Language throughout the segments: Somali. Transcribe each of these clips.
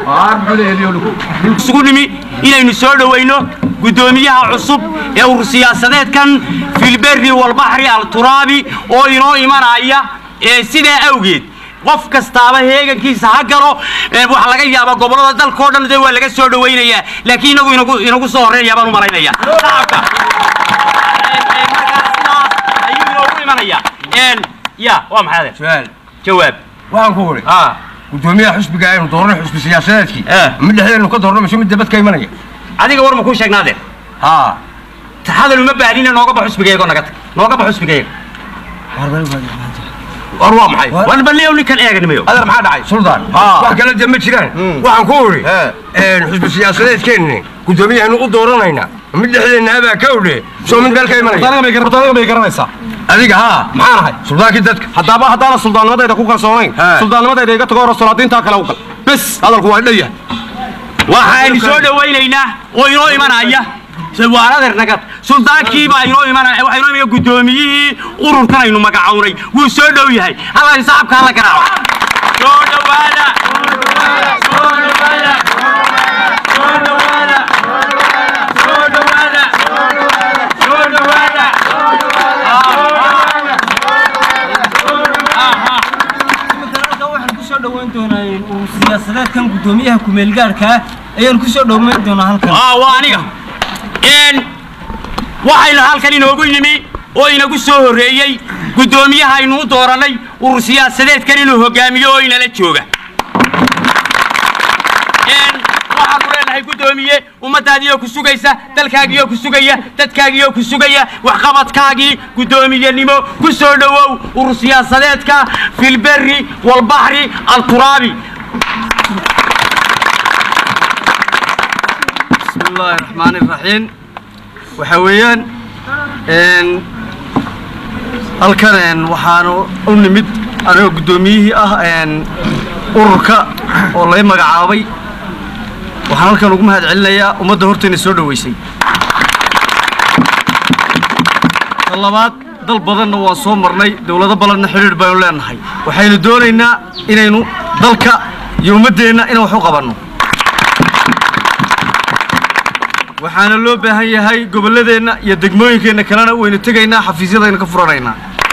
isugu nimi inaynu soo dhowayno guddoomiyaha cusub ee urur siyaasadeedkan filberri walbaxri alturaabi oo inoo imanaya ee sidaa awgeed qof kastaaba heegankiisa ha galo ee waxaa laga yaabaa gobollada dalkao dhan dee waa laga soo dhowaynayaa laakiin inagu inagu inagu soo horreynaya baan u malaynayaa shacabka ayuu inoogu imanaya ya waa maxay adeer su'aal jawaab waxaan ku wuri ah gudoomiyaha xusbiga aynu doorano xusbi siyaasadeedkii Eh. mid dhexdeenu ka doorno mise mid dabad ka imanaya adiga war ma kuu sheegnaa adeer haa hadal uma baahnina nooga bax xusbigayago naga tag nooga bax xusbigayaga war waa maxay war balliyow ninkan eeganimayo adeer maxaa dhacay suldaan Haa. wax kale dee ma jiraan waxaan ku wuri Eh. xusbi siyaasadeedkeenni gudoomiyahanu u dooranaynaa mid dhexdeenna abaa ka odhe soo mid meel ka imanaya aniga bay garanaysaa adiga haa maxaan ahay suldaankii dadka haddaba haddaana suldaannimadayda ku kalsoonayn He. suldaannimadayda iga tago hore solaadiintaa kale u gal bes hadalku waa dhaya waxaynu soo dhowaynaynaa oo inoo imanaya waan adeer nagad suldaankiibaa inoo imanaya waxaa inoo imanaya guddoomiyihii ururkan aynu magacawnay wuu soo dhow yahay halkan saxabka hala garaaco soo dhowaada soo dhowaada soo dhowaada soo dhowaada soo dhowaada waxaan ku soo dhoweyn doonaa uu siyaasadeedkan guddoomiyaha kumeelgaarka ah ayaan ku soo dhoweyn doonaa halkan aa waa aniga n waxaynu halkan inoogu yimi oo inagu soo horreeyey guddoomiyaha aynu u doorannay urur siyaasadeedkan inuu hogaamiyo oo inala jooga n waxaanu leenahay guddoomiye ummaddaadiioo ku sugaysa dalkaagiioo ku sugaya dadkaagiioo ku sugaya waxqabadkaagii guddoomiyenimo ku soo dhowow urur siyaasadeedka filberri walbaxri alturaabi بسم الله الرحمن الرحيم waxa weeyaan een halkan een waxaanu u nimid anigoo guddoomiyihii ah een ururka oo lay magacaabay waxaan halkan ugu mahad celinayaa ummadda hortayna soo dhoweysay ta labaad dal badanna waan soo marnay dowlado badanna xidhiidh baynu leenahay waxaynu doonaynaa inaynu dalka iyo ummaddeenna inaan wax u qabanno waxaana loo baahan yahay gobolladeenna iyo degmooyinkeenna kalena waynu tegaynaa xafiisyadaynu ka furanaynaa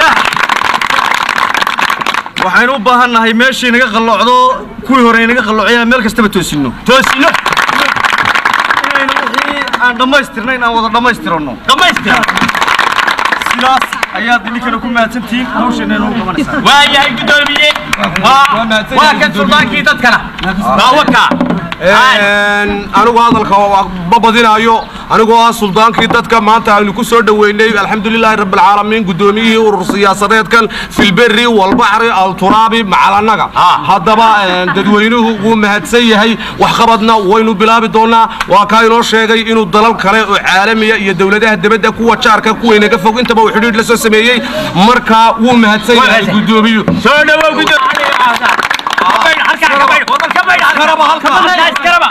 waxaynu u baahan nahay meeshii naga qalloocdo kuwii hore inaga qalloociyaan meel kastaba toosinno toosino inaynu wixii aan dhammaystirnayn aan wada dhammaystiranno dhammaystira sidaas ayaad idinkana ku mahadsantihiin hawsheena inoo qabanaysaa waayahay guddoomiye waa waa kan suldaankii dadkana waa wakaa anigu hadalka ma badinaayo anigoo ah suldaankii dadka maanta aynu ku soo dhoweynay alxamdulilaahi rabbilcaalamiin guddoomiyihii urur siyaasadeedkan filberri walbaxri alturaabi macalanaga haddaba dadweynuhu wuu mahadsan yahay waxqabadna waynu bilaabi doonaa waa kaa inoo sheegay inuu dalal kale oo caalamiya iyo dowladaha debadda kuwa jaarka kuwaynaga fog intaba uu xidhiidh la soo sameeyey markaa wuu mahadsan yahay guddoomiyuhu soo dhawow guddoomiye halkaa ka baydh wadal ka baydh Karaba, halkaa. Karaba.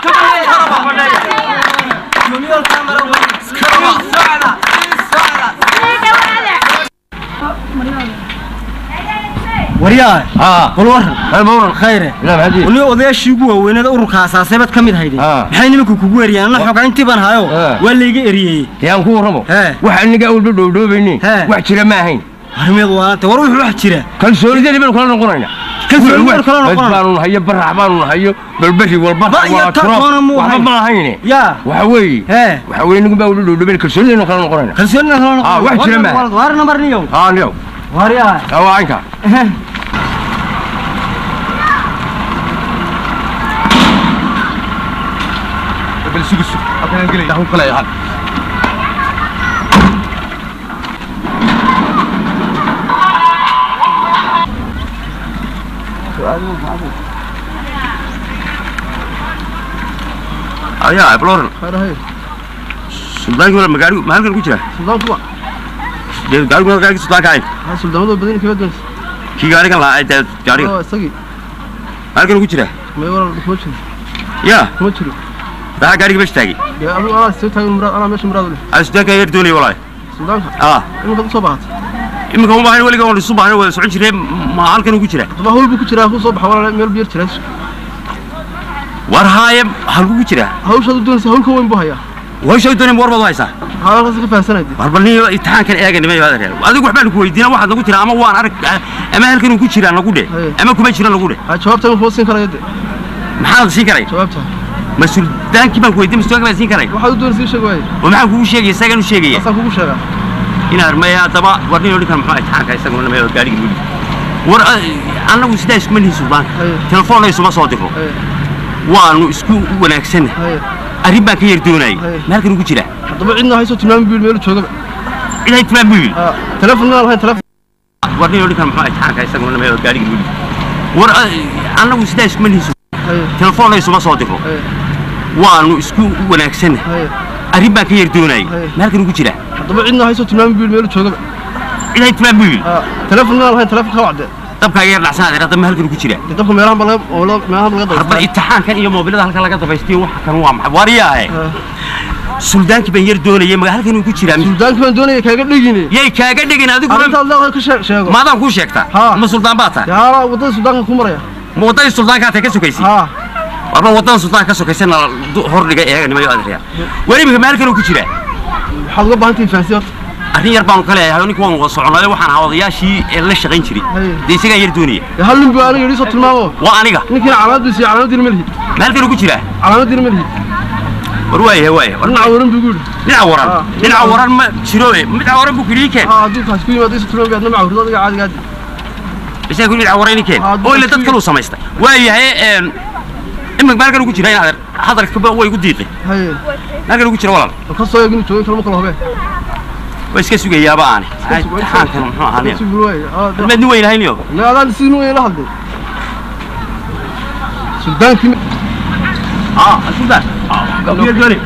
waryaa haa bal waran hal mawran khayre ilaa maxaad wali odayaashii ugu waaweynada ururka asaaseebad ka mid hayde Ah. maxay nimanku kugu eriyaan ana xogayntii baan hayo Ah. waa layga eriyey yaan ku warramo Hee. wax aniga awalba dhowdhoobaynin Hee. wax jira ma ahayn arrimeed waanta war wuxuu wax jira kalsoonidani baynu kala noqonaynaa Kalsooni baynu kala noqonaa. baanu nahayo barax baanu nahayo balberi walba Ba iyo waa ta turo toona muu waxba ahayn. ma ahayne yaa waxa weeye Hee. waxa weeye nigu baa wali dhowdhoobayn kalsoonidaynu kala noqonaynaa kalsoonina kala Ah, wax jira ma aha. waar nambar niyow haa niyow waryaa haa waa caynka bal sugu sug halkaan gelay dahu kale hal ayaa abloran suldaankii wala magaari ma halkan ku jira dee gaarigu ma gaarigi suldaanka ahayn suldaamada badan kala duwan kii gaarigan lahaa ee dee gaariga oo isagii halkan ku jira may waran kuma jiro yaa kuma jiro maxaa gaariga meesha taagay dee adigu anaa soo taagan muraad anaa meesha muraad u leh aa suldaanka yar doonaya walaahi suldaanka ah iminka u soo baahatay iminka uma baahna weliga waan isu baahna wada socon jiree ma halkan ku jira daba hawl buu ku jiraa ku soo baxa walaal meel biyar jira war haaye halkugu jiraa hawshaad u doonaysa hawlka weyn buu hayaa hawsha doonay war baad u haysaa maxaa halkaas ka fahansanayde war bal nin imtixaankan eega nimay baad reer adigu waxbaan ku weydiina waxaad nagu tiraa ama waan arag ama halkan uu ku jiraa nagu dhe Haye. ama kuma jira nagu dhe ha jawaabta ma siin karaya de maxaad siin karay jawaabta ma suldaankii baan ku weydiin masuulka baan siin karay waxaad u doonaysa ii sheeg waaye oo maxaan kugu sheegaya isagaan u sheegaya asaan kugu sheegaa inaad maya haddaba war nin odhan kara muxuu imtixaanka isaguna namay gaadhiga weli war annagu sidaa iskuma nihin suldaanka Haye. telefoonna isuma soo diro haye waanu isku wanaagsanna haye arrin baan ka yar doonayay Haye. ma halkan ugu jira haddaba cidna hayso tilmaami buu yidhi meelu joogaba ciday timaan buu yidhi ha teleefon inaan lahayn teleefon war nin odhan kara muxuu imtixaanka isaguna namay gaadhiga weli war annagu sidaa iskuma nihin haye telefoonna isuma soo diro haye waanu isku wanaagsanna haye arrin baan ka yar doonayay Haye. ma halkan ugu jira haddaba cidna hayso tilmaami buu yidhi meelu joogaba ciday timaan buu yidhi ha teleefon inaan lahayn teleefon ka wacde dabkaaga yar dhacsanaa hadda ma halkan ugu jira dee dabka meelahan ba laga meelahan ba laga hadba dabay imtixaankan iyo moobilada halkan laga dabaystiyo waxa kan waa maxay wariyaahe suldaankii baan yar doonayay maga halkan uu ku jiraa suldaankii baan doonaya kaaga dhegine yay kaaga dhigin adigu arrintaad leedahay ka sheeg sheego maadaan kuu sheegtaa Ha. ma suldaan baa tahay yaa waddada suldaanka ku maraya ma waddadii suldaankaa tahay ka sokaysay ha warba waddadan suldaanka ka sokaysana hordhiga eega nimayo adeeryaa weli imika ma halkan uu ku jiraa waxaad uga baahan tahay fahansi horta arrin yar baanu ka leeyahay ninka waan wada soconaayo waxaan ahaa odayaashii ee la shaqayn jiray Haye. dee isagaan yar doonaya dee hal nin buu aniga yidhi soo tilmaamo waa aniga ninkiina calaamadiisa iyo calaamadiina ma lihid ma halkan uu ku jiraa calaamadiina ma lihid war waayahay waayahay war dhinaca waran buu igu yidhi dhinaca waran Ha. dhinaca waran ma jiro e dhinaca waran buu kudhii keen ha hadduu kaas ku yimaado isa tilmaami adna macawrido adiga caadiga aadi isaga ku dhinaca waran keen Ha, oo ila dadku- dad kale uu samaystay waayahay een imika ma halkan uu ku jiraa in adeer hadalkaba way igu diiqay haye ma halkan uu ku jira walaal oo ka soo eegin joogin kalma kala hubee waa iska sugayaaba aani imtixaankan muxuu ahaa nin si waaye ha mad nin weyn hayniyo ma adaan si nu la hadlay suldaankii ma- اه السودان كبير دولي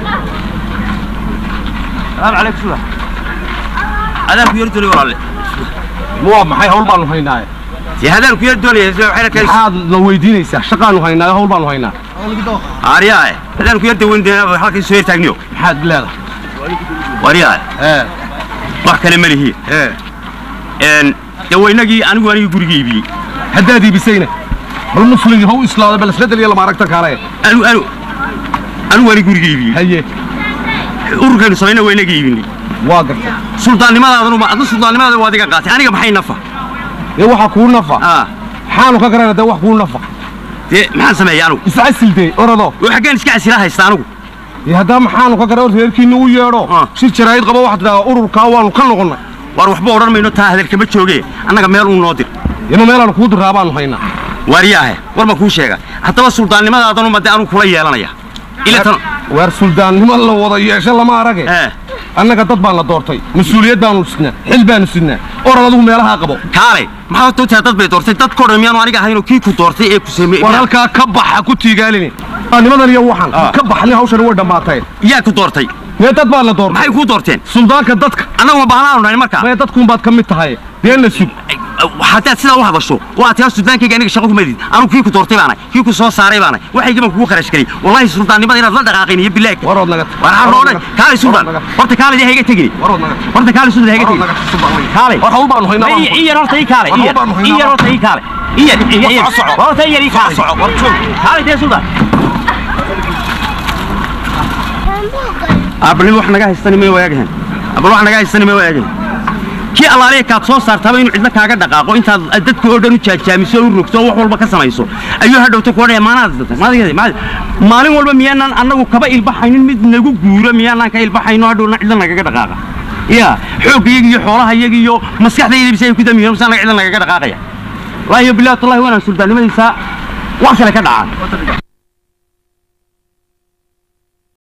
السلام عليكم سودان هذا كبير دولي والله waa maxay hawl baanu haynaa يا هذا كبير دولي وحنا كان maxaad la weydiinaysaa shaqaanu haynaa hawl baanu haynaa اريا هذا كبير دولي ده حلقة سوير تاجنيو maxaad leedahay وريا ee wax kale ma lihi ee een dawaynagii anigu anigu gurigii iibiyey haddaad iibisayna bal muslimkii ha u islaada bal isbedel iyo lama aragta kaale anu anu anigu anigu gurigii iibiyey haye ururkaynu samayna waynagii iibinay waa garta suldaannimadaadanu ma adna suldaannimadaada waa adiga qaatay aniga maxay nafa dee waxaa kuu nafa ah maxaanu ka garana dee wax kuu nafa dee maxaan sameeyay anigu iscasilde orado oo xaggeen iska casila haysta anigu dee haddaa maxaanu ka gara reerkiinna u yeedho Ah. shir jaraa'id qaba waxaad tidhahdaa ururkaa waanu ka noqonnay war waxba odhan mayno taa hadalkama jooge annaga meel uu noo dir ima meelaanu kuu diraa baanu haynaa waariyaahe war ma kuu sheega haddaba suldaannimadaadanu ma dee anu kula yeelanaya ila tan waar suldaannimo la wada yeesho lama arage ee annaga dad baan la doortay mas-uuliyad baanu sidnaa xil baanu sidnaa orad adigu meelahaa qabo kaale maxaa horta utahay dad bay doortay dadkoo dhan miyaanu aniga ahaynoo kii ku doortay ee ku sameeyey war halkaa ka baxa ku tiigaalini nimadan iyo waxan Ah. ka baxni hawshan way dhammaatay yaa ku doortay mee dad baa la doortay maxay kuu doorteen suldaanka dadka annagu ma baahnaanu nahay markaa mee dadkuunbaad ka mid tahay deena sug haddaad sidaa u hadasho waa taa suldaankayga aniga shaqo kuma did anigu kii ku doortay baanay kii ku soo saaray baanay waxaygi baan kugu kharash geliyey wallaahi suldaannimada inaad la dhaqaaqayn iyo bilaag warood naga war aan roonay kaale suldaan horta kaale dee hayga tegini warood naga horta kaale suldaan hayga warood tegini naga suldaan kaale war hawl baanu haynaa i i yar horta ii kaale i yar War hawl baanu i yar haynaa. horta ii kaale i yar i yar- i yar Soco, soco. horta i yar ii kaale soco, war joog. kaale dee suldaan abal wax naga haystani may waagahan abal wax naga haystani may waagahan kii allaaliya kaad soo saartaba inuu cidla kaaga dhaqaaqo intaad dadka oo dhan u jaajaamiso u rogto oo wax walba ka samayso ayuu hadhowta ku odhanaya maanaad maalin walba miyaanaan annagu kaba ilbaxaynin mid nagu guuro miyaanaan ka ilbaxayno hadhowna cidla nagaga dhaqaaqa ya xoogga iyaga iyo xoolaha iyaga iyo maskaxdayda bisa ay ku damiyo misaan cidla nagaga dhaqaaqaya wallaahi bilahi tallahi waanaan suldaannimadiisa wax kale ka dhacaan